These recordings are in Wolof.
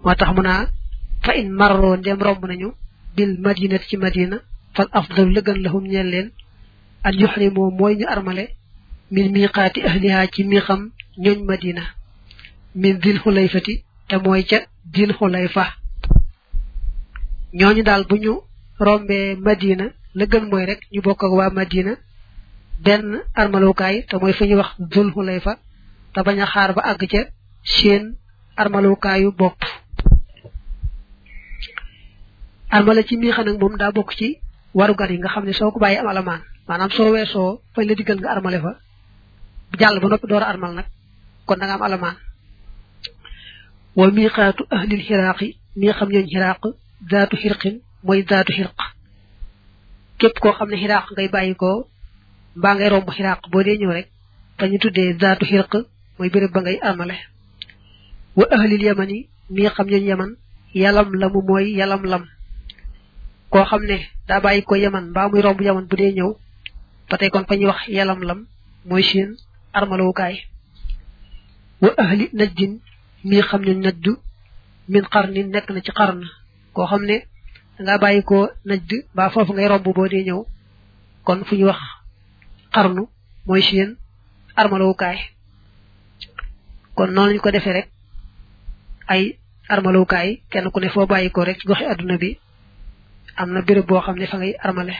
moo tax mu naa fa in marroo ndem romb nañu bil madinati ci madina fal afdalu la gën lahum ñeel leen an yuxrimoo mooy ñu armale min miqaati ahliha ci miixam ñooñ madina min dil xulayfati te mooy ca dil xulayfa ñooñu daal bu ñu rombee madina la gën mooy rek ñu bokk ak waa madina benn armalukaay te mooy fu ñuy wax dul xulayfa te bañ a xaar ba àgg ca seen armalukaayu bopp armala ci miixa nag moom daa bokk ci warugar yi nga xam ne soo ko bàyyi am alamaan maanaam soo weesoo fañ la diggal nga armale fa jàll ba noppi door a armal nag kon da nga am alamaan wa miqaatu ahlil xiraaqi mii xam ñooñ xiraaq daatu xirqin mooy daatu xirq képp koo xam ne xiraaq ngay bàyyi ko mbaa ngay romb xiraaq boo dee ñëw rek fa ñu tuddee daatu xirq mooy béréb ba ngay armale wa ahlil yamani mii xam ñooñ yaman yalam lamu mooy yalam lam koo xam ne daa bàyyi ko yaman mbaa muy romb yaman bu dee ñëw ba tey kon fa ñuy wax yalam lam mooy seen armalawukaay wa ahli najdin mii xam ne najdu min xarnin nekk na ci xarn koo xam ne dangaa bàyyi ko najd mbaa foofu ngay romb boo dee ñëw kon fu ñuy wax xarnu mooy seen armalawukaay kon noonu lañu ko defee rek ay armalawukaay kenn ku ne foo bàyyi ko rek ci goxi adduna bi am na béréb boo xam ne fa ngay armale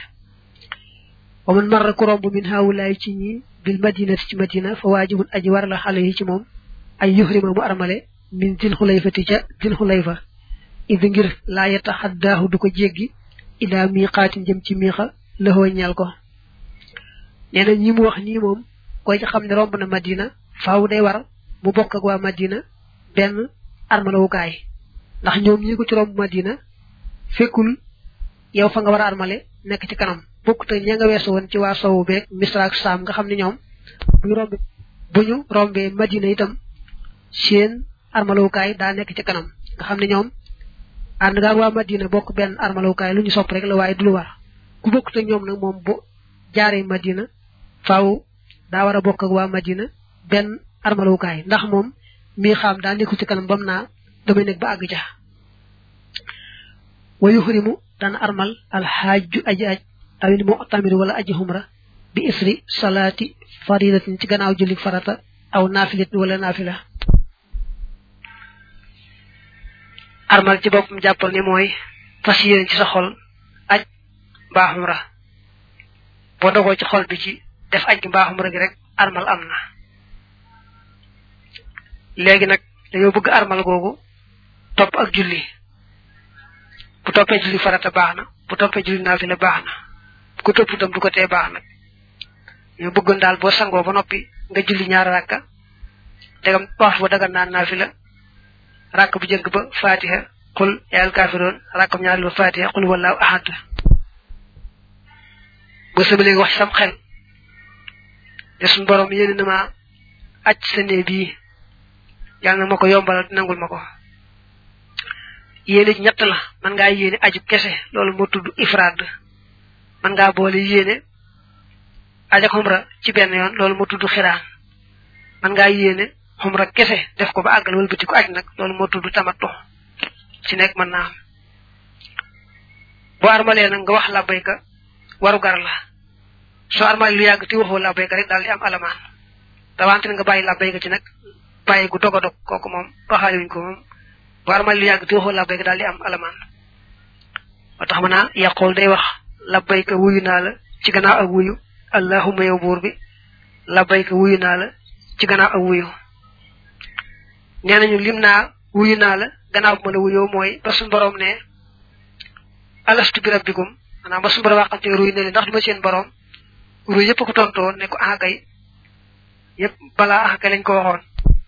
wa man marra ku romb min haawulaay ci ñi bil madinati ci madina fa waajibun aji war la xale yi ci moom ay yuhrima mu armale min dil xulayfati ca dil xulayfa idi ngir laa yataxaddaahu du ko jéggi ilaa miiqaatin jëm ci miixa lëxoo ñeel ko nee na ñi mu wax nii moom koy ci xam ne romb na madina faaw day war mu bokk ak waa madina benn armalawukaay ndax ñoom ñi ko ci romb madina fekkul yow fa nga war a armale nekk ci kanam bokk te ña nga weesu woon ci waa sowu beeg misra ak saam nga xam ne ñoom bu ñu rombe bu ñu rombee madina itam seen armalawukaay daa nekk ci kanam nga xam ne ñoom ànd nga waa madina bokk benn armalawukaay lu ñu sopp rek la waaye du lu war ku bokk te ñoom nag moom bu jaaree madina faaw daa war a bokk ak waa madina benn armalawukaay ndax moom mii xam daa nekkul ci kanam bam naa damay nekk ba àgg ja wa yuxrimu dana armal alxaaju aji aj awil mu'tamir wala aji humra bi isri salaati faridatin ci gannaaw julli farata aw naafilatin wala naafila armal ci boppam jàppal ni mooy fas yéene ci sa xol aj mbaa humra boo dogoo ci xol bi ci def aj gi mbaa humra gi rek armal am na léegi nag dañoo bëgg armal googu topp ak julli bu toppee julli farata baax na bu toppee julli naafila baax na bu ko topp itam du ko tee baax nag ñoo bëggoon daal boo sangoo ba noppi nga julli ñaari rakka dagam wax ba dagan naan naafila rakk bu jëkk ba fatiha xul yaal kaafiroon rakkam ñaari ba fatiha xul wallaahu ahad boo sama léegi wax sam xel ne suñ borom yéene na ma aj sa nee bii yàlla na ma ko yombalal nangul ma ko yéene ñett la man ngaa yéene aju kese loolu moo tudd ifraad man ngaa boole yéene aj ak xumra ci benn yoon loolu moo tudd xiraan man ngaa yéene xumra kese def ko ba àggal wala bëti ko aj nag loolu moo tudd tamattu ci nekk mën naa am boo armalee nag nga wax labbayka waru gar la soo armalee lu yàgg ti waxoo labbayka rek daal di am alamaan rawante nga bàyyi labbayka ci nag bàyyi gu dog a dog kooku moom waxaale wuñ ko moom bu armal lu yàgg te waxoo labbayka daal di am alamaan moo tax ma naa yàqool day wax labbayka wuyu naa la ci gannaaw ak wuyu allahumma yow buur bi labbayka wuyu naa la ci gannaaw ak wuyu nee nañu lim naa wuyu naa la gannaaw bu ma la wuyoo mooy ba suñu borom ne alastu bi rabbikum maanaam ba suñu borom waxante ruy ne leen ndax du ma seen borom ruy yëpp ko tontoo ne ko ah kay yëpp balaa ah kay lañ ko waxoon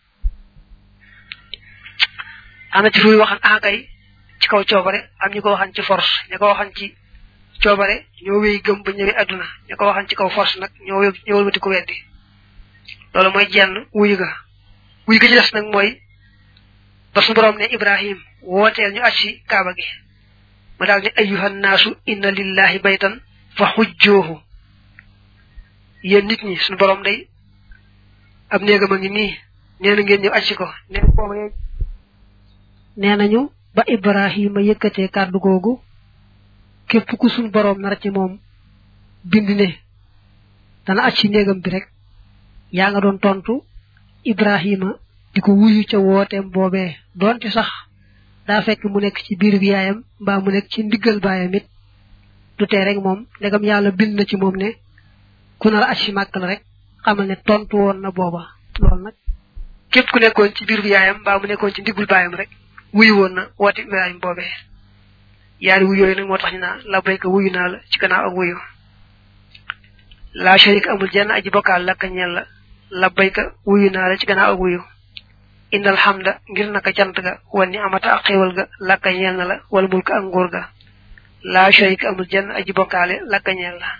am na ci ruy waxan ah kay ci kaw coobare am ñu ko waxan ci force ñu ko waxan ci coobare ñoo wéy gëm ba ñëwee adduna ñu ko waxan ci kaw force nag ñoo wé ñoo wëlbati ko weddi loolu mooy jenn wuyu ga wuyu ga ci des nag mooy ba su borom ne ibrahim wooteel ñu aj si kaaba gi ma daal ne ayyuhan naasu inna lillahi baytan fa xujjoohu yéen nit ñi suñu borom day ab néegam a ngi nii nee na ngeen ñëw aj si ko nee nee nañu ba ibrahima yëkkatee kàddu googu képp ku suñ boroom nar ci moom bind ne dana aj ci néegam bi rek yaa nga doon tontu ibrahima di ko wuyu ca wooteem boobee doonte sax daa fekk mu nekk ci biir bi yaayam mbaa mu nekk ci ndiggal baayam it du tee rek moom ndegam yàlla bind na ci moom ne ku nar a aj ci màkk la rek xamal ne tontu woon na booba loolu nag képp ku nekkoon ci biir bi yaayam mbaa mu nekkoon ci ndiggul baayam rek wuyu woon na woote ibrahima boobee yaari wuyu yooyu nag moo tax ñu naa la bayka wuyu naa la ci gannaaw ak wuyu la sharik amul jenn aji bokkaal lakka ñeel la la bayka wuyu naa la ci gannaaw ak wuyu indal hamda ngir naka cant ga wan ni amata ak xéewal ga lakka ñeel na la wala mulka ak nguur ga la sharik amul jenn aji bokkaale lakka ñeel la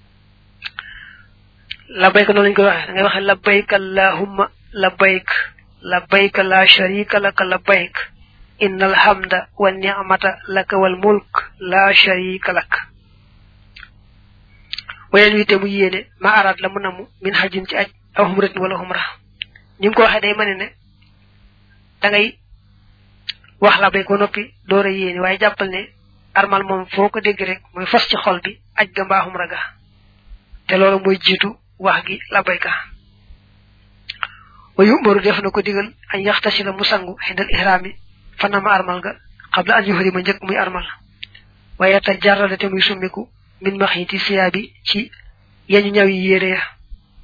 la bayka noonu lañ koy waxee da ngay waxee la bayka allahumma la bayk la bayka la sharika laka la bayk innal hamda wan ni'mata laka wal mulk la sharika lak wayen wi te mu yéene ma araat la mu namu min hajjin ci aj aw humratin wala humra ni mu ko waxee day mane ne da ngay wax la bay ko noppi door a yéene waaye jàppal ne armal moom foo ko dégg rek mooy fas ci xol bi aj ga mbaa humra ga te loolu mooy jiitu wax gi la bayka wa yumaru def na ko digal an yaxtasi la mu sangu xindal ihrami fanama armal ga qabla an yuhrima njëkk muy armal waaye ta jarrada te muy summiku min maxiti siyaabi ci yañu ñaw yi yére ya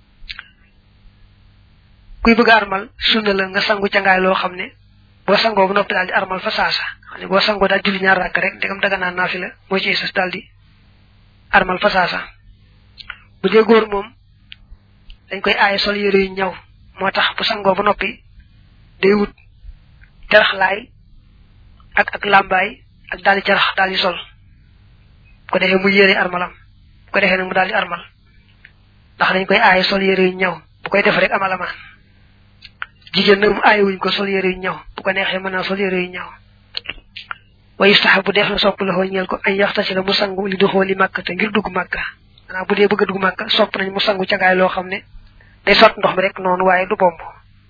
kuy bëgg armal sunna la nga sangu cangaay loo xam ne boo sangoo bu noppi daal di armal fa saasa xam ne boo sangoo daal julli ñaar rakk rek ndegam daga naan naafi la moo ci sas daal di armal fa saasa bu dee góor moom dañ koy aaye sol yére yu ñaw moo tax bu sangoo bu noppi day wut teraxlaay ak ak làmbaay ak daal di carax daal di sol ko defee mu yére armalam bu ko defee nag mu daal di armal ndax dañ koy aaye sol yére yu ñaw bu koy def rek amalamaan jigéen nag mu aaye wuñ ko sol yére yu ñaw bu ko neexee mën naa sol yére yu ñaw wa yustaxab bu def na sopp la xoo ñeel ko ay yaxtasi la mu sangu li doxoo li màkk te ngir dugg màkka maanaam bu dee bëgg a dugg màkka sopp nañ mu sangu cangaay loo xam ne day sot ndox mi rek noonu waaye du bomb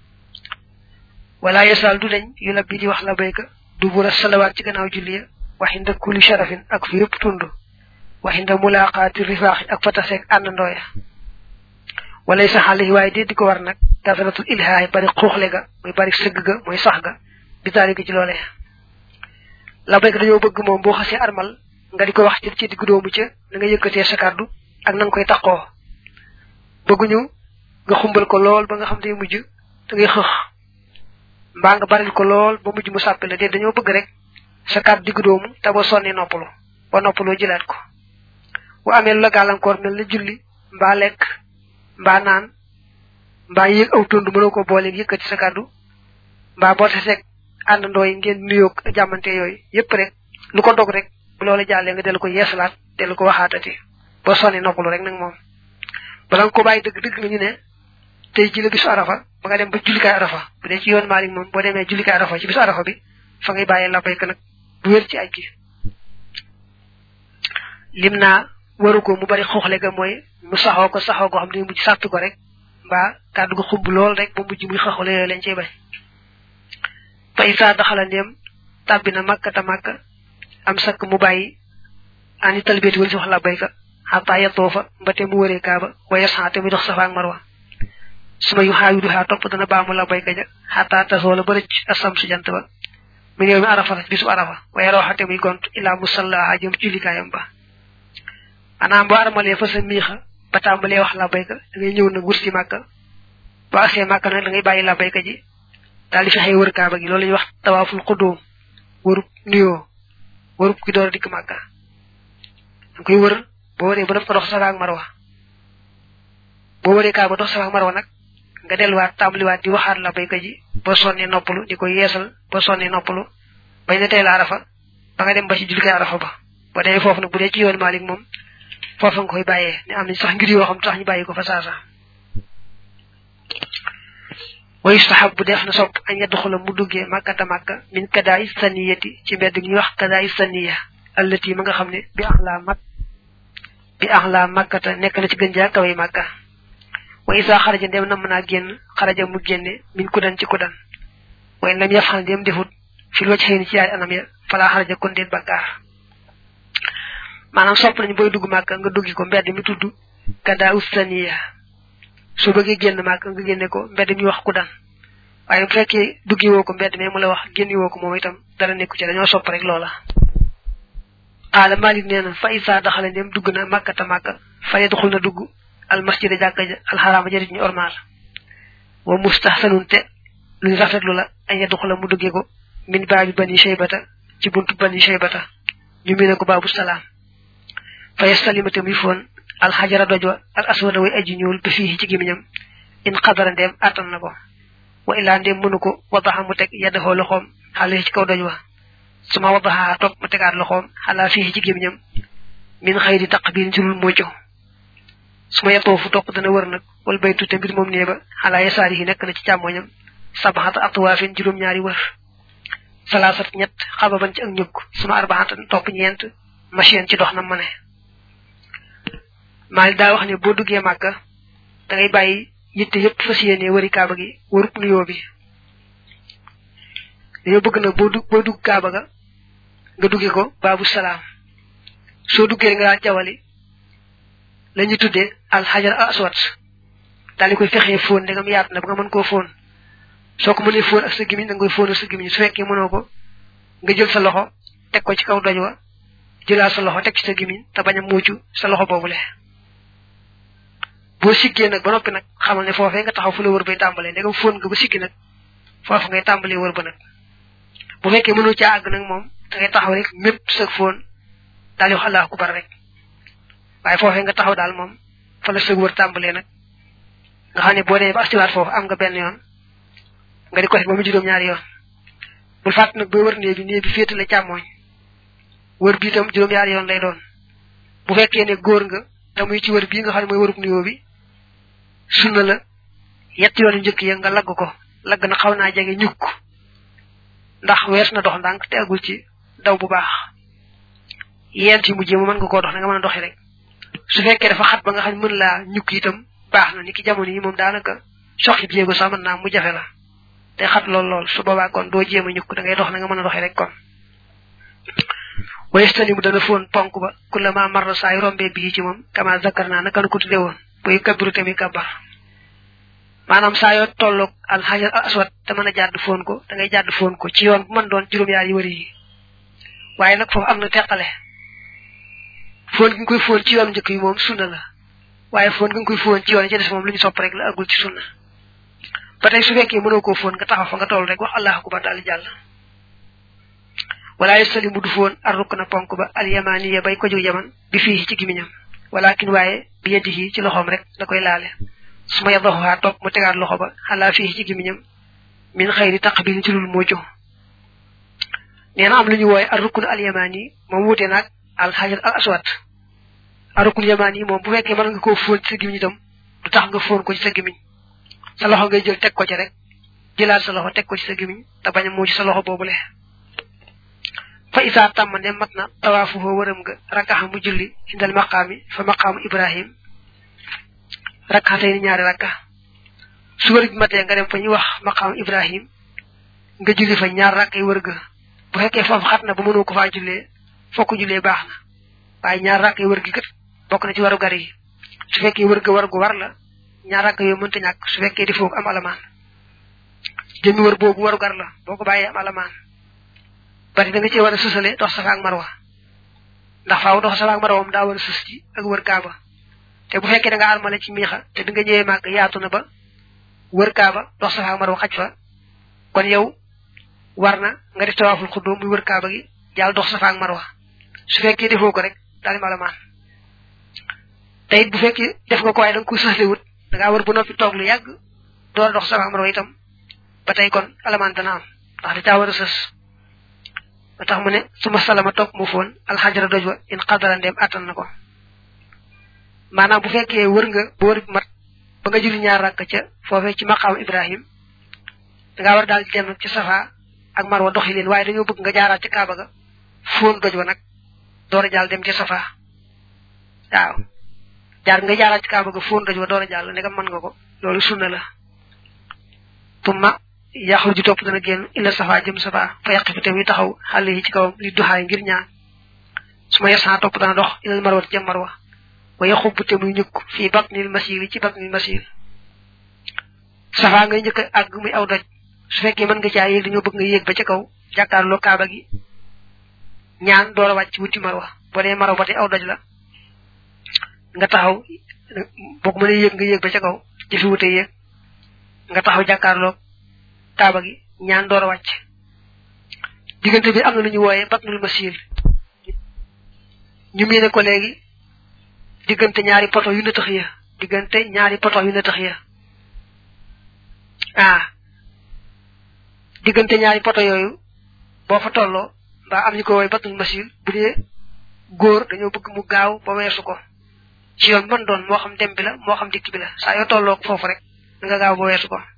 wala yesal du dañ yu labbi di wax la bayka du bura salawaat ci gannaaw julli waxinda kulli sharafin ak fi yëpp tund waxinda mulaqaati rifaaxi ak fataseeg àndandooya walay sa xale yi waaye dee di ko war nag kasaratul ilhaay bari xuuxle ga mooy bari sëgg ga mooy sax ga bitaali gi ci loole la bayka dañoo bëgg moom boo xasee armal nga di ko wax ci ci diggu doomu ca na nga yëkkatee sa kàddu ak na nga koy taqoo bëgguñu nga xumbal ko lool ba nga xam te mujj da ngay xëx mbaa nga baril ko lool ba mujj mu sàppi la de dañoo bëgg rek sa kàddu diggu doomu te boo sonnee noppalu ba noppaloo jëlaat ko bu amee lu la gàllankoor mel na julli mbaa lekk mbaa naan mbaa yéeg aw tund mënoo ko booleeg yëkkati sa kàddu mbaa boo taseeg àndandoo yi ngeen nuyoo jàmmante yooyu yépp rek lu ko dog rek bu loola jàllee nga dellu ko yeesalaat dellu ko waxaatati boo sonnee noppalu rek nag moom bala nga ko bàyyi dëgg dëgg nañu ne tey ji la bisu arafa ba nga dem ba jullikaay arafa bu dee ci yoon Maalik moom boo demee jullikaay arafa ci bisu arafa bi fa ngay bàyyee la bayka nag bu wér ci aj gi lim naa waru ko mu bari xooxle ga mooy mu saxoo ko saxoo goo xam ne mujj sàppi ko rek mbaa kàddu ko xubb lool rek ba mujj muy xooxle yooyu lañ cey bay fa isa daxala ndéem tàbbi na màkkata màkk am sakk mu bàyyi ani talbiyati wala si wax la bayka xataa yettoo fa mbate mu wëree kaaba waaye saxate muy dox safa ak marwa suma yu xaayu du xaa topp dana baamu la bayka ja xataa tasoo la ba rëcc asam su jant ba mu néew mi arafa bisu arafa waaye roxate muy gont ilaa musalla jëm jullikaayam ba maanaam boo armalee fa sa miixa ba tàmbalee wax la bayka da ngay ñëw nag wut si màkka boo agsee màkka nag da ngay bàyyi la bayka ji daal di fexee wër kaaba gi loolu la ñuy wax tawaaful xudóom wërub nuyoo wërub ki door a dikk màkka da koy wër boo wëree ba def ko dox safa ak marwa boo wëree kaaba dox safa ak marwa nag nga delluwaat tàmbaliwaat di waxaat la bayka ji ba sonnee noppalu di ko yeesal ba sonnee noppalu bañ ne tey la arafa ba nga dem ba ci jullikaay arafa ba ba demee foofu nag bu dee ci yoon Maalik moom foofa nga koy bàyyee ne am nañ sax ngir yoo xam tax ñu bàyyi ko fa saasa wa yustahab bu def na sopp añ yadxula mu duggee màkkata màkka min kadaay saniyati ci mbedd gi ñuy wax kadaay saniya allati ma nga xam ne bi ax laa mak bi ax laa màkkata nekk na ci gën jaa kaway màkka wa isa xaraja ndem na mën a génn xaraja mu génne min kudan ci kudan way lam yafxal ndem defut fi lu ci xëy ci yaay anam ya fala xaraja kon déet bakkaar maanaam sopp nañu booy dugg màkk nga duggi ko mbedd mi tudd gada ustaniya su bëggee génn màkk nga génne ko mbedd mi wax ku dan waaye bu fekkee duggi woo ko mbedd mi mu la wax génni woo ko moom itam dara nekku ci dañoo sopp rek loola qaala malik nee na fa isa daxale ndem dugg na màkkata màkka fa yadxul na dugg al masjida jàkka ja alxaraama jërit ñu ormaal wa mustahsanun te luñ rafetlu la ay yadxula mu duggee ko min baabi bani shaybata ci buntu bani shaybata ñu mine ko baabu salaam fa yastalimate muy foon alxajara doj wa al aswada way aji ñuul ba fii ci gimiñam in xadara ndeem attan na ko wa illaa ndeem mënu ko wadaxa mu teg yaddaxoo loxoom xale ci kaw doj wa suma wadaxa topp mu tegaat loxoom xalaa fii ci gimiñam min xëy di taq biin ci lul mocco su ma yettoo fu topp dana wër nag wal baytu te mbir moom nee ba xalaa yasaari yi nekk na ci càmmoñam sabaxata atwaafin juróom-ñaari wër salaasat ñett xababan ci ak ñukk suma arbaxata topp ñeent machine ci dox na mane maali daa wax ne boo duggee màkka da ngay bàyyi yitte yépp fas yéene wëri kaaba gi wërub nuyoo bi dañoo bëgg na boo dugg boo dugg kaaba ga nga duggee ko baabu salaam soo duggee nga daan jawali la ñu tuddee alxajar al aswad daal di koy fexee fóon ndegam yaatu na ba nga mën koo fóon soo ko mënee fóon ak sa gimiñ da nga koy fóon ak sa gimiñ su fekkee mënoo ko nga jël sa loxo teg ko ci kaw doj wa jëlaat sa loxo teg ci sa gimiñ te bañ a muucu sa loxo boobule boo siggee nag ba noppi nag xamal ne foofee nga taxaw fu la wër bay tàmbalee ndegam fóon nga ba siggi nag foofu ngay tàmbalee wër ba nag bu fekkee mënoo caa àgg nag moom da ngay taxaw rek mépp sa fóon daal di wax allahu akbar rek waaye foofee nga taxaw daal moom fa la sëg wër tàmbalee nag nga xam ne boo demee ba astiwaat foofu am nga benn yoon nga di ko def ba mu juróom-ñaari yoon bul fàtt nag boo wër nee bi nee bi féetale càmmooñ wër bi itam juróom-ñaari yoon lay doon bu fekkee ne góor nga te muy ci wër bii nga xam ne mooy wërub nuyoo bi sunna la yetti yoon yu njëkk ya nga lagg ko lagg na xaw naa jege ñukk ndax wees na dox ndànk te agul ci daw bu baax yent yi mujjee mu mën nga koo dox na nga mën a doxi rek su fekkee dafa xat ba nga xam ne mën laa ñukk itam baax na ni ki jamono yi moom daanaka soxi jéego sax mën naa mu jafe la te xat lool lool su boobaa kon doo jéem a ñukk da ngay dox na nga mën a doxi rek kon wayestani mu dana foon ponk ba kullama marra saa yu rombee bii ci moom kama zakar naa naka nu ko tudde woon boy kabiru tamit kabar maanaam saa yoo tolloog alxajar al aswad te mën a jàdd foon ko da ngay jàdd foon ko ci yoon bu mën doon juróom-yaar yi wëri yi waaye nag foofu am na teqale foon gi nga koy foon ci yoon njëkk yi moom sunna la waaye foon gi nga koy foon ci yoon yi ci des moom lu ñu sopp rek la agul ci sunna ba tey su fekkee mënoo koo foon nga taxaw fa nga toll rek wax allahu akbar daal di jàll wala yastalimu du foon ar rukk na ponk ba al yamaniya bay ko jóg yaman bi fii ci gimiñam walakin waaye bi yadihi ci loxoom rek da koy laale su ma yadaxuhaa topp mu tegaat loxo ba xalaa fii ci gimiñam min xëyri taqbil ci lul moojo nee na am lu ñu wooye ar rukn al yamani moom wuute naag al xajar al aswad ar rukn yamani moom bu fekkee mën nga koo fóon ci sa gimiñ itam du tax nga fóon ko ci sa gimiñ sa loxo ngay jël teg ko ci rek jëlaat sa loxo teg ko ci sa gimiñ te bañ a muuj sa loxo boobule fa isaa tàmmande mat na tawaafu foo wërëm nga rakkaxa mu julli indal maqaami fa maqaamu ibrahim rakkaxatay ni ñaari rakka su wër bi matee nga dem fa ñuy wax maqaamu ibrahim nga julli fa ñaar rakkay wër ga bu fekkee foofu xat na ba mënoo ko faa jullee fokk jullee baax na waaye ñaar rakkay wër gi kat bokk na ci waru gar yi su fekkee wër ga war gu war la ñaar rakk yooyu mënta ñàkk su fekkee di foog am alamaan jëmmi wër boobu waru gar la boo ko bàyyee am alamaan bari da nga ci war a sësale dox safa ak marwa ndax faaw dox safa ak marwa moom daa war a sës ci ak wër kaaba te bu fekkee da nga armale ci miixa te bi nga ñëwee màgg yaatu na ba wër kaaba dox safa ak marwa xaj fa kon yow war na nga def tawaaful xuddoo muy wër kaaba gi jàll dox safa ak marwa su fekkee defoo ko rek daal di malamaan te it bu fekkee def nga ko waaye da nga ko sësle wut da ngaa war bu noppi toog lu yàgg door dox safa ak marwa itam ba tey kon alamaan dana am ndax da caa war a sës ba tax mu ne suma salama topp mu foon alxajara doj wa in xadara ndeem attan na ko maanaam bu fekkee wër nga ba wër mat ba nga julli ñaar rakk ca foofee ci maqaam ibrahim dangaa war daal di dem ci safa ak marwa doxi leen waaye dañoo bëgg nga jaaraat ci kaaba ga foon doj wa nag door a jàll dem ci safa waaw jaar nga jaaraat ci kaaba ga foon doj wa door a jàll ndegam mën nga ko loolu sunna la tumma yaxlu ji topp dana génn illa safa jëm safa fa yàq fi tamit taxaw xale yi ci kawam li duxaay ngir ñaan su ma yesaa topp dana dox ilal marwa jëm marwa wa yaxubu te muy ñukk fii batnil masil ci batnil masil safa ngay njëkk àgg muy aw doj su fekkee mën nga caa yéeg dañoo bëgg nga yéeg ba ca kaw jàkkaarloo kaaba gi ñaan door a wàcc wuti marwa boo dee marwa ba tey aw doj la nga taxaw boo ko mënee yéeg nga yéeg ba ca kaw jëfi wute yéeg nga taxaw jàkkaarloo kaaba gi ñaan door a wàcc diggante bi am na lu ñu wooyee batnul masil ñu miine ko léegi diggante ñaari poto yu na tax ya diggante ñaari poto yu na tax ya ah diggante ñaari poto yooyu boo fa tolloo mbaa am ñu ko wooye batnul masil bu dee góor dañoo bëgg mu gaaw ba weesu ko ci yoon mën doon moo xam dem bi la moo xam dikk bi la saa yoo tolloo foofu rek nga gaaw ba weesu ko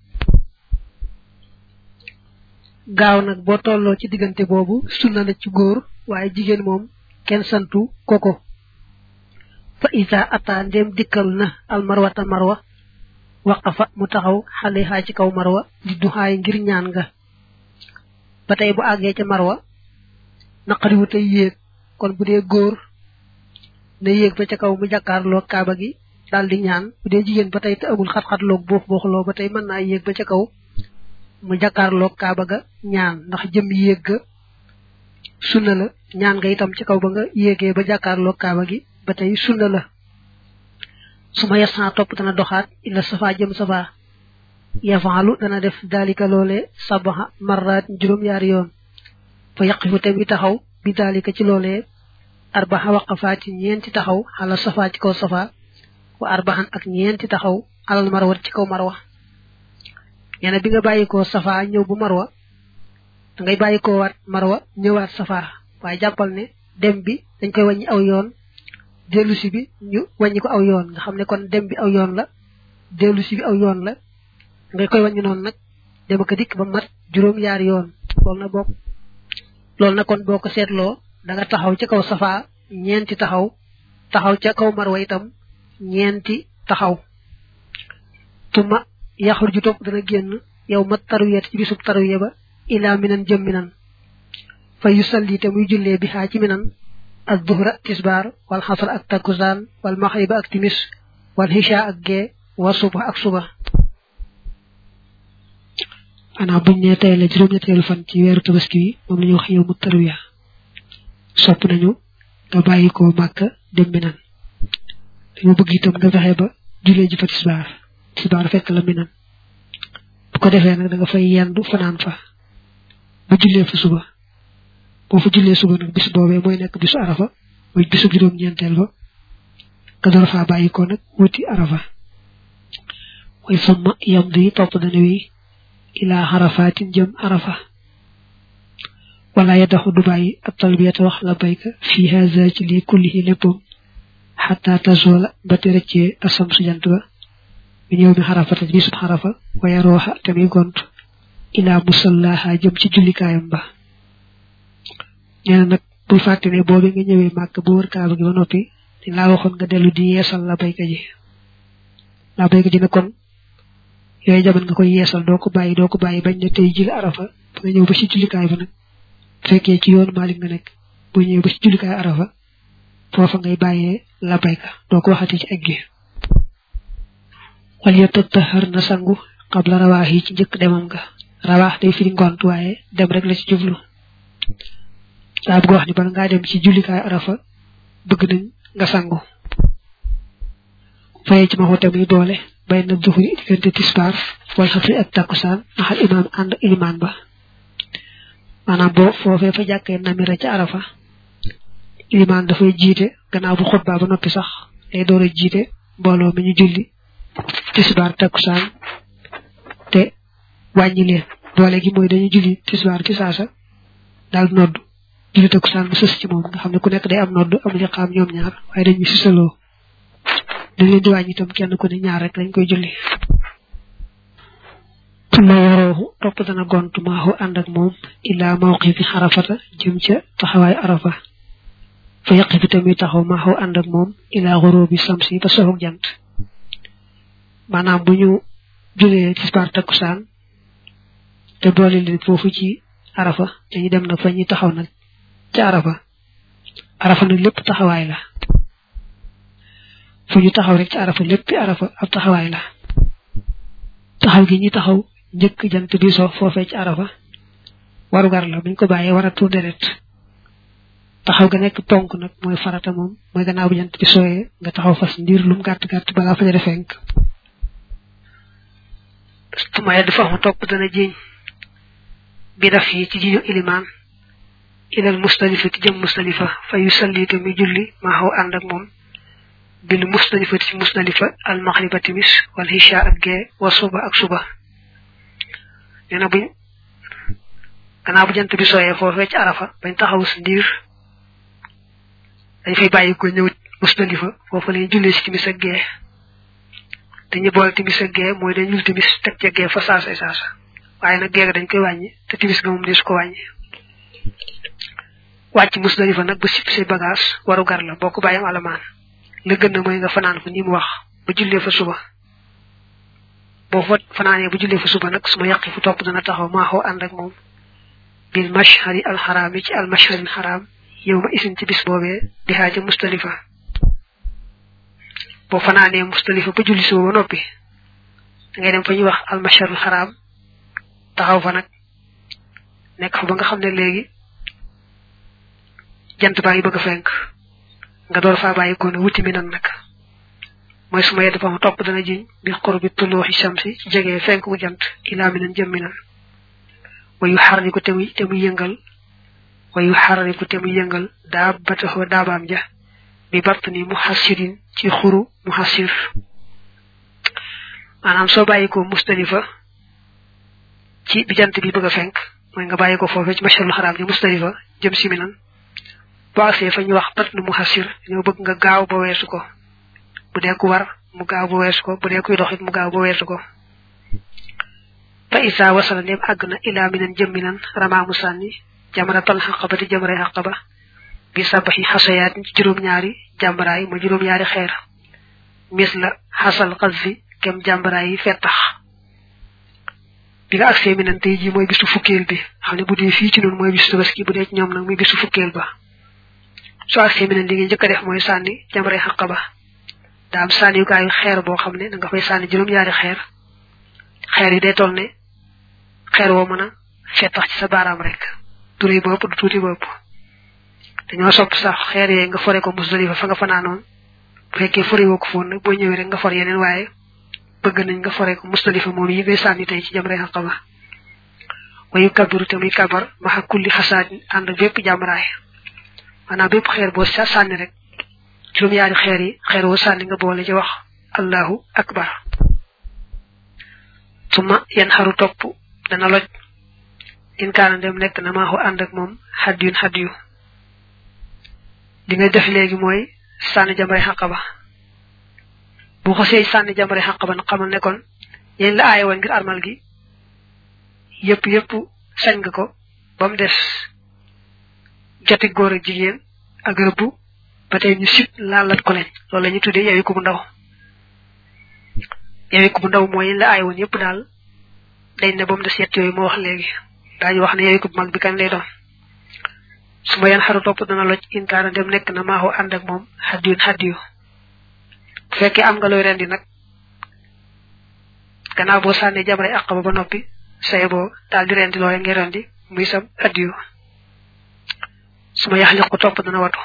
gaaw nag boo tolloo ci diggante boobu sunna la ci góor waaye jigéen moom kenn santu koko fa isa ata ndem dikkal na al marwata marwa waqafa mu taxaw xale xaa ci kaw marwa di duxaay ngir ñaan nga ba tey bu àggee ca marwa naqariwu tey yéeg kon bu dee góor na yéeg ba ca kaw mu jàkkaarloo kaaba gi daal di ñaan bu dee jigéen ba tey te amul xat-xatloog boox booxloo ba tey mën naa yéeg ba ca kaw mu jàkkaarloo kaaba ga ñaan ndax jëm yéeg ga sunna la ñaan nga itam ci kaw ba nga yéegee ba jàkkaarloo kaaba gi ba tey sunna la su ma yesan topp dana doxaat illa safa jëm safa yafaalu dana def dalika loole sabaxa marraat juróom-yaari yoon fa yaqifu te bi taxaw bi dalika ci loolee arbaxa waqafaati ñeenti taxaw xala safa ci kaw safa wa arbaxan ak ñeenti taxaw alal marwa ci kaw marwa nee na bi nga bàyyikoo safa ñëw bu marwa da ngay bàyyikoo waat marwa ñëwaat safa waaye jàppal ne dem bi dañ koy wàññi aw yoon dellusi bi ñu wàññi ko aw yoon nga xam ne kon dem bi aw yoon la dellusi bi aw yoon la nga koy wàññi noonu nag dem ak dikk ba mat juróom yaari yoon loolu na bokk loolu na kon boo ko seetloo da nga taxaw ca kaw safa ñeenti taxaw taxaw ca kaw marwa itam ñeenti taxaw tuma yaxur ju topp dana génn yow mat tarwiyat ci bisub tarwiya ba ilaa minan jëm minan fa yusalli te muy jullee bi xaa ci minan ak duhra tisbaar wal xasar ak takkusaan wal maxriba ak timis wal hisha ak gee wa suba ak suba ana buñ ne tey la juróom-ñetteelu fan ci weeru tabaski wi moom la ñu wax yow mu tarwiya sopp nañu nga bàyyi ko màkk dem minan dañu bëgg itam nga fexe ba jullee ji fa tisbaar tisbaar fekk la minan bu ko defee nag da nga fay yendu fanaan fa ba jullee fa suba boo fa jullee suba nag bis boobee mooy nekk bisu arafa mooy bisu juróom-ñeenteel ba nga door faa bàyyi ko nag wuti arafa mooy summa yam di topp dana wi ilaa xarafaatin jëm arafa wala yadaxu du bàyyi ab talbiyata wax la bayka fii haza ci lii kullihi léppam xataa tazola ba te rëccee asam su jant ba mi ñëw mi xarafata ci bisub xarafa waaye rooxa te muy gont ilaa musallaha jëm ci jullikaayam ba nee na nag bul fàtte ne boobi nga ñëwee màkk ba wër kaaba gi ba noppi dañ laa waxoon nga dellu di yeesal la bayka ji la bayka ji ne kon yooyu jamono nga koy yeesal doo ko bàyyi doo ko bàyyi bañ ne tey jili arafa ba nga ñëw ba ci jullikaay ba nag fekkee ci yoonu Maalik nga nekk boo ñëwee ba ci jullikaay arafa foofa ngay bàyyee la bayka doo ko waxati ci egg gi wal yatattahar na sangu qabla rawaax yi ci njëkk demam nga rawaax day firi ngont waaye dem rek la ci jublu daa bëgg wax ni bala ngaa dem ci jullikaay arafa bëgg nañ nga sangu fayee ci ma xoote muy doole bay na duxuri diggante tisbaar wal xasri ak takkusaan maxal imaam ànd ilimaan ba maanaam boo foofee fa jàkkee namira ca arafa ilimaan dafay jiite gannaaw bu xutbaa ba noppi sax day door a jiite mbooloo mi ñu julli tisbaar takkusaan te wàññi leen doole gi mooy dañuy julli tisbaar ci saasa daal nodd julli takkusaan mu sës ci moom nga xam ne ku nekk day am nodd am liqaam ñoom ñaar waaye dañuy sisaloo dañ leen di wàññi itam kenn ku ne ñaar rek lañ koy julli tuma yarooxu topp dana gont maaxu ànd ak moom illaa mawqifi xarafata jëm ca taxawaay arafa fa yaqifi tamit taxaw maaxu ànd ak moom illaa xuróobi samsi ba soxog jant maanaam bu ñu julee tisbaar takkusaan te boole leen foofu ci arafa dañu dem nag fa ñuy taxaw nag ci arafa arafa nag lépp taxawaay la fu ñu taxaw rek ci arafa lépp arafa ab taxawaay la taxaw gi ñuy taxaw njëkk jant bi so foofee ci arafa warugar la buñ ko bàyyee war a tuur deret taxaw ga nekk ponk nag mooy farata moom mooy gannaaw bu jant bi sooyee nga taxaw fas ndiir lum gàtt gàtt balaa fajare fenk tuma yedd fa ma topp dana jiñ bi daf yi ci jiñu ilimaan ilal mustalifa ci jëm mustalifa fa yu salli te muy julli maa xaw ànd ak moom bil mustalifa ci mustalifa al maxriba timis wal hisha ak gee wa suba ak suba nee na buñ gannaaw bu jant bi sooyee foofee ci arafa bañ taxaw si ndiir dañ fay bàyyi ko ñëw mustalifa foofu lañuy jullee si timis ak gee te ñu boole timis ak gee mooy dañ jul timis teg ca gee fa saasa saasa waaye nag gee dañ koy wàññi te timis ga moom deesu ko wàññi wàcc musdalifa nag ba sipp say bagage waru gar la boo ko bàyyam alamaan la gën na mooy nga fanaan fa ni mu wax ba jullee fa suba boo fa fanaanee ba jullee fa suba nag su ma yàqi fu topp dana taxaw maa xaw ànd ak moom bil mashhari al xaraam yi ci al mashhari xaraam yow ma isin ci bis boobee di xaaja mustalifa boo fanaanee mustalifa ba julli suba ba noppi da ngay dem fa ñuy wax al mashhari xaraam taxaw fa nag nekk fa ba nga xam ne léegi jant baa ngi bëgg a fenk nga door faa bàyyi ko ne wuti mi nan nag mooy suma yedd fa ma topp dana jiñ bi xur bi tulluuxi shamsi ci jegee fenk gu jant ilaa mi nan jëm mi nan wayu xarriku te muy te muy yëngal wayu xarriku te muy yëngal daa bataxoo daabaam ja bi batt ni mu xassirin ci xuru mu xassir maanaam soo bàyyi ko mustalifa ci bi jant bi bëgg a fenk mooy nga bàyyi ko foofee ci masharul xaraam ji mustalifa jëm si mi nan boo agsee fa ñu wax bat nu mu xasir ñoo bëgg nga gaaw ba weesu ko bu dee ku war mu gaaw ba weesu ko bu dee kuy doxit mu gaaw ba weesu ko fa isa wasala ndem àgg na ilaa minan jëm minan ramaamu sànni jamaratal xaqaba di jëmray xaqaba bi sabaxi xasayaat ci juróom-ñaari jàmbaraay ma juróom-ñaari xeer mis la xasal xas fi kem jàmbaraay yi fettax bi nga agsee minan tey ji mooy bisu fukkeel bi xam ne bu dee fii ci noonu mooy bisu tabaski bu dee ci ñoom nag muy bisu fukkeel ba soo agsee minan li nga njëkk a def mooy sànni jamray xaqaba daa am sànni yu kaayu xeer boo xam ne da nga fay sànni juróom-ñaari xeer xeer yi day toll ne xeer woo mën a fettax ci sa baaraam rek du rëy ba ëpp du tuuti ba ëpp dañoo sopp sax xeer yooyu nga fore ko musdalifa fa nga fanaanoon bu fekkee fore woo ko foon nag boo ñëwee rek nga for yeneen waaye bëgg nañ nga fore ko musdalifa moom yi ngay sànni tey ci jamray xaqaba wayu kabiru te muy kabar maxa kulli xasaat ànd bépp jàmbaraay maanaam bépp xeer boo sa sànni rek juróom-ñaari xeer yi xeer woo sànni nga boole ci wax allahu akbar suma yan xaru topp dana loj in kaana dem nekk na maaxu ànd ak moom xaddiyun xaddiyu li ngay def léegi mooy sànni jamray xaqaba bu xosee sànni jamray xaqaba na xamal ne kon yéen la aaye woon ngir armal gi yëpp yëpp sañ nga ko ba mu des joti góor ak jigéen ak rëbb ba tey ñu sib laalat ko leen loolu la ñu tuddee yewi ko bu ndaw yewi ko bu ndaw mooy yéen la aaye woon yëpp daal dañ ne ba mu des yett yooyu moo wax léegi daañu wax ne yewi ko bu mag bi kan lay doon su ma yan xaru topp dana loj inkaana dem nekk na maaxoo ànd ak moom xaddiyun xaddiyu bu fekkee am nga looy rendi nag gannaaw boo sànnee jamray àqaba ba noppi say boo daal di rendi looy ngi rendi muy sam addiyu su ma yaxliq ko topp dana watu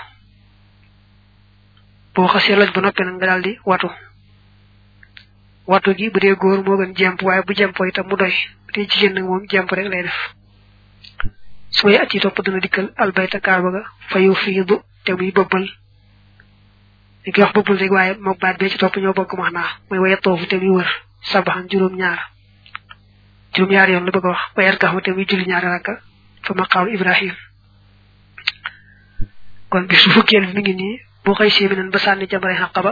boo xasee loj ba noppi nag nga daal di watu watu gi bu dee góor moo gën jemp waaye bu jempoo itam mu doy bu dee jigéen nag moom jemp rek lay def su may at yi topp dana dikkal albayta kaaba ga fayu fiidu te muy bëbbal li koy wax bëbbal rek waaye mook baat bee ci topp ñoo bokk max naa mooy waye toofu te muy wër sabaxan juróom-ñaar juróom-ñaar yoon la bëgg a wax wayar kaxma te muy julli ñaari rakka fa maqaamu ibrahim kon bi su fukkeel bi mi ngi nii boo xëy séemi nan ba sànni jamray xaqaba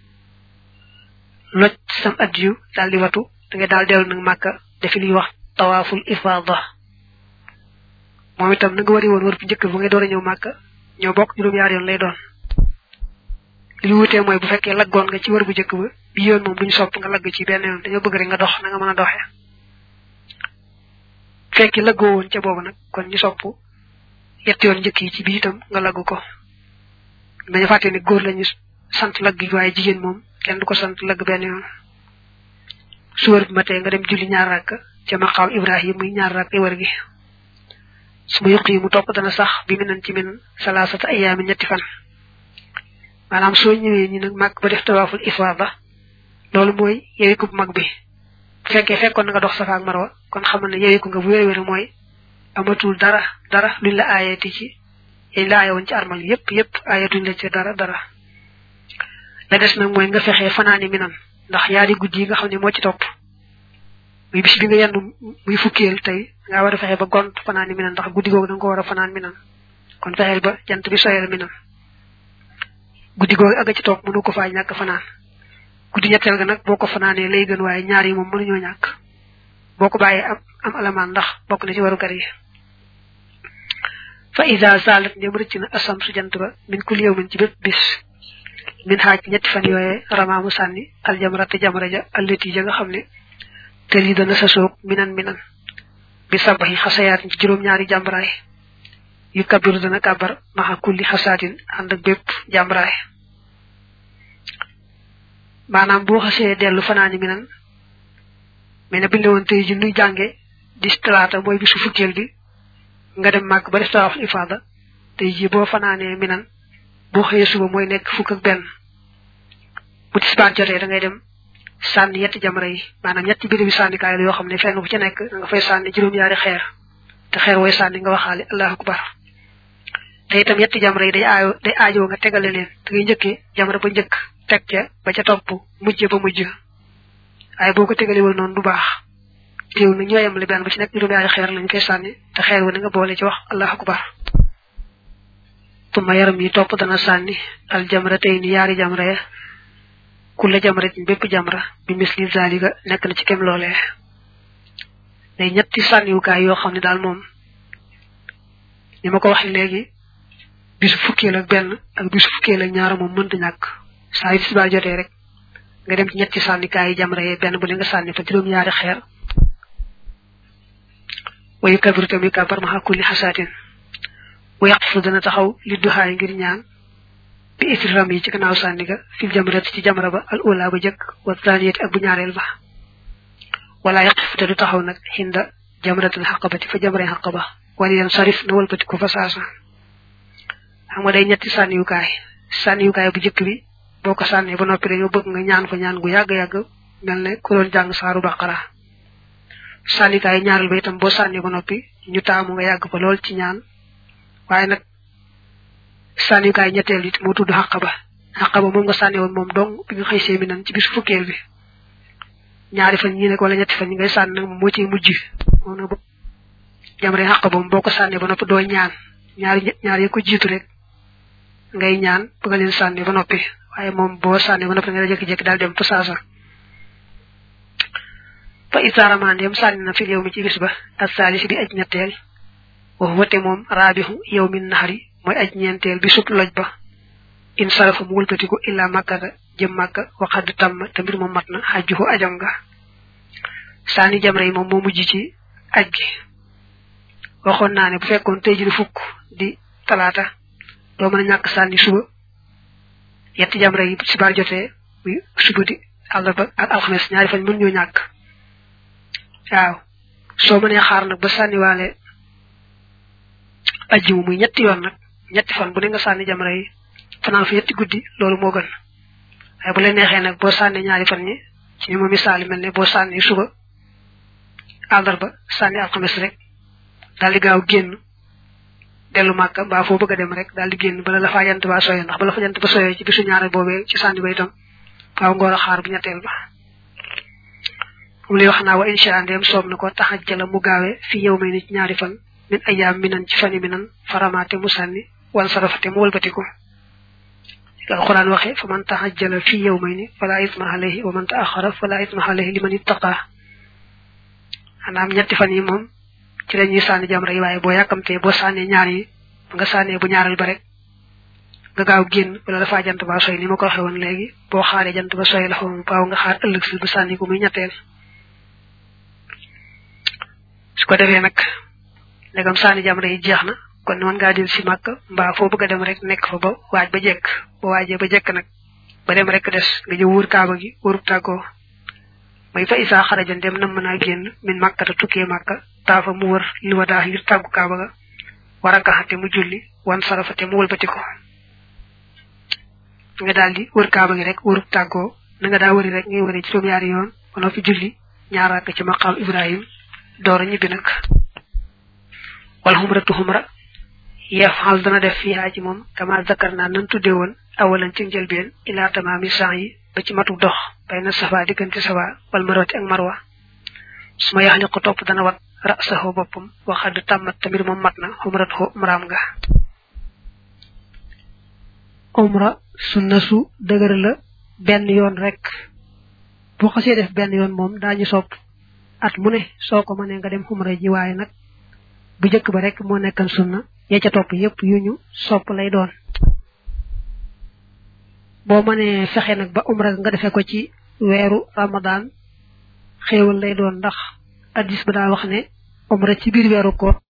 loj sam addiyu daal di watu da nga daal dellu nag màkka defi li wax tawaaful ifaada moom itam na nga wari woon wër bu njëkk bu ngay door a ñëw màkka ñoo bokk juróom-ñaar yoon lay doon li ñu wutee mooy bu fekkee laggoon nga ci wër bu njëkk ba bi yoon moom duñu sopp nga lagg ci benn yoon dañoo bëgg rek nga dox na nga mën a doxee fekkee laggoo woon ca boobu nag kon ñu sopp yetti yoon njëkk yi ci biir itam nga laggu ko dañu fàtte ne góor lañu sant lagg gi waaye jigéen moom kenn du ko sant lagg benn yoon suwar bi ma tee nga dem julli ñaar rakk ca maqaam ibrahim muy ñaar rakk wër gi su ma yuq yi mu topp dana sax bi mi nan ci min salaasata ayaami ñetti fan maanaam soo ñëwee ñi nag màgg ba def tawaaful ifaada loolu mooy yewiku bu mag bi bu fekkee fekkoon na nga dox safa ak marwa kon xamal ne yewiku nga bu wér wér mooy amatul dara dara luñ la aayeeti ci yañ la aaye woon ci armal yépp yépp aayetuñ la ci dara dara la des nag mooy nga fexee fanaani minan ndax yaari guddi yi nga xam ne moo ci topp muy bis bi nga yendu muy fukkeel tey nga war a fexe ba gont fanaani minan ndax guddi googu da nga ko war a fanaan minan kon fexeel ba jant bi soyal minan guddi googu aga ci topp mënu ko faa ñàkk fanaan guddi ñetteel ga nag boo ko fanaanee lay gën waaye ñaar yi moom mënuñoo ñàkk boo ko bàyyee am am alamaan ndax bokk na ci waru gar yi fa ida salat ndem rëcc na asam su jant ba min kul yow min ci bépp bis min xaaj ñetti fan yooyee ramaamu sànni aljamrate jamra ja allati ja nga xam ne te lii dana sa soog minan minan bi sabaxi xasayaat ci juróom-ñaari jàmbraay yu kabiru dana kabar maxa kulli xasaatin ànd ak bépp jàmbraay maanaam boo xasee dellu fanaani minan mais ne biñ la woon tey ji nuy jànge di talaata mooy bisu fukkeel bi nga dem màgg ba def tawaaf ifaada tey ji boo fanaanee minan boo xëyee suba mooy nekk fukk ak benn bu tisbaar jotee da ngay dem sànni yetti jamra yi maanaam ñetti biri bi sànnikaay la yoo xam ne fenn bu ci nekk nga fay sànni juróom-ñaari xeer te xeer wooy sànni nga waxaale allahu akbar te itam yetti jamra yi day aayo day aajoo nga tegale leen da ngay njëkkee jamra ba njëkk teg ca ba ca topp mujj ba mujj waaye boo ko tegalewul noonu du baax teew na ñooyam li benn bu ci nekk juróom-ñaari xeer lañ koy sànni te xeer wu ne nga boole ci wax allahu akbar tuma yaram yi topp dana sànni al jamra tey ni yaari jamra ya kulla jamra ci bépp jamra bi misli zalika nekk na ci kem loolee day ñetti sànniwukaay yoo xam ne daal moom ni ma ko waxee léegi bisu fukkeel ak benn ak bisu fukkeel ak ñaar moom mënta ñàkk saa yu tisbaar jotee rek nga dem ci ñetti sànnikaay yi jamra yi benn bu ne nga sànni fa juróom-ñaari xeer wayu kabiru tamit kabar maxa kulli xasaatin wa yaqfu dana taxaw li duxaay ngir ñaan bi isram yi ci gannaaw sànni ga fil jamrat ci jamra ba al ula ba jëkk wa thaniyati ak bu ñaareel ba wala yaqfu te du taxaw nag xinda jamratul xaqabati fa jamray xaqaba wala yan sarif na walbati ko fa saasa xam nga day ñetti sànniwukaay sànniwukaay bu jëkk bi boo ko sànnee ba noppi dañoo bëgg nga ñaan fa ñaan gu yàgg-yàgg mel ne ku doon jàng saaru baqara sànnikaay ñaareel ba itam boo sànnee ba noppi ñu taamu nga yàgg fa lool ci ñaan waaye nag sànnikaay ñetteel it moo tudd xaqaba xaqaba moom nga sànni woon moom dong bi nga xëy seemi nan ci bisu fukkeel bi ñaari fan ñi nekk wala ñetti fan ñi ngay sànni nag moo ciy mujj moom nag jamre xaqaba moom boo ko sànnee ba noppi doo ñaan ñaari ñaari ko jiitu rek ngay ñaan bëgg leen sànni ba noppi waaye moom boo sànni ba noppi nga jékki-jékki daal dem fa saasa fa isaaramaan yam sànni na fi yow mi ci bis ba ak saalisi bi aj ñetteel wax wate moom raabixu yow min naxari mooy aj ñeenteel bi sut loj ba in sarafa mu wëlbatiku illa màkkata jëm màkka waxad tàmm te mbir moom mat na xajjuhu ajam nga sànni jamra yi moom moo mujj ci aj gi waxoon naa ne bu fekkoon tey ji di fukk di talaata doo mën a ñàkk sànni suba yetti jamra yi si baar jotee muy suba di àllarba ak alxames ñaari fan mën ñoo ñàkk waaw soo mënee xaar nag ba sànniwaale ajjimu muy ñetti yoon nag ñetti fan bu ne nga sànni jamra yi fanaan fa ñetti guddi loolu moo gën waaye bu leen neexee nag boo sànni ñaari fan ñi ci ni ma misaali mel ne boo sànni suba àllarba sànni alxames rek daal di gaaw génn dellu màkka mbaa foo bëgg a dem rek daal di génn bala la faa jant ba soyee ndax bala fa jant ba soyee ci bisu ñaareel boobee ci sànni ba itam faaw ngoor a xaar bu ñetteel ba moom lay wax naa wa insha allah ndéem soob na ko taxajjala mu gaawee fi yow may ni ci ñaari fan min ayaam minan ci fani minan faramaate mu sànni wan sarafate mu wëlbatiku alquran waxe fa man taxajjala fi yow may ni fala isma alayhi wa man taaxara fala isma alayhi liman ittaqa anaam ñetti fan yi moom ci la ñuy sànni jamra yi waaye boo yàkkamtee boo sànnee ñaar yi nga sànnee bu ñaaral ba rek nga gaaw génn wala dafa jant ba soy ni ma ko waxee woon léegi boo xaaree jant ba soy la xaw baaw nga xaar ëllëg si ba sànni ko muy ñetteel su ko defee nag ndegam saani jamra yi jeex na kon mën ngaa del si màkk mbaa foo bëgg a dem rek nekk fa ba waaj ba jekk ba waajee ba jekk nag ba dem rek des nga jëw wër kaaba gi wërub tàggoo may fa isaa xarajan dem nam mën a génn min màkkata tukkee màkka taafa mu wër li wa daa ngir tàggu kaaba ga war a gaxate mu julli wan sarafate mu wëlbati ko nga daal di wër kaaba gi rek wërub tàggoo na nga daa wëri rek ngay wëri juróom yaari yoon ba noppi julli ñaar ak ci maqaam ibrahim door a ñibbi nag wal xumratu xumra yafal dana def fiha ci moom kama zakar naa nan tudde woon awalan ci njëlbeen ila tamaami sang yi ba ci matu dox bay na safa diggante safa wal marwati ak marwa su ma yaxli ko topp dana wat rasahu boppam waxad tàmmat tamit moom mat na xumrat xo umraam nga umra sunna su dëgër la benn yoon rek bu xasee def benn yoon moom daañu sopp at mu ne soo ko mënee nga dem xumra ji waaye nag bu jëkk ba rek moo nekkan sunna ya ca topp yépp yu ñu sopp lay doon boo mënee fexe nag ba umra nga defee ko ci weeru ramadan xéewal lay doon ndax addis ba daa wax ne umra ci biir weeru ko